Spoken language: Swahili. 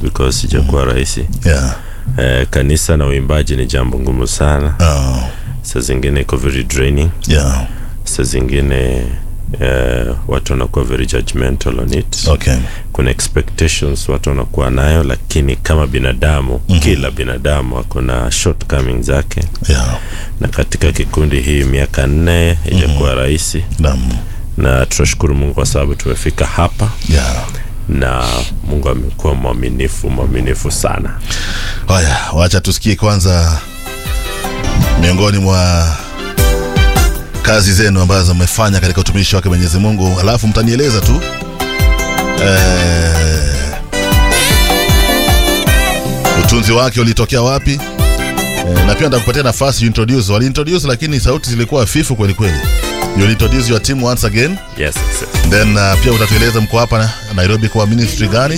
because sijakuwa rahisi yeah. eh, kanisa na uimbaji ni jambo ngumu sana Oh, saa zingine iko very draining yeah. saa zingine eh, watu wanakuwa very judgmental on it Okay. kuna expectations watu wanakuwa nayo lakini kama binadamu mm-hmm. kila binadamu akona shortcoming zake Yeah. na katika kikundi hii miaka nne ijakuwa mm-hmm. rahisi Naam. na tunashukuru mungu kwa sababu tumefika hapa Yeah. na mungu amekuwa mwaminifu mwaminifu sana Haya, wacha tusikie kwanza miongoni mwa kazi zenu ambazo mmefanya katika utumishi wake Mwenyezi Mungu, alafu mtanieleza tu eh, utunzi wake ulitokea wapi eh, na pia ndakupatia nafasi introduce. Wali introduce lakini sauti zilikuwa hafifu kweli kweli. You introduce your team once again yes, yes, yes. then uh, pia utatueleza mko hapa Nairobi kwa ministry gani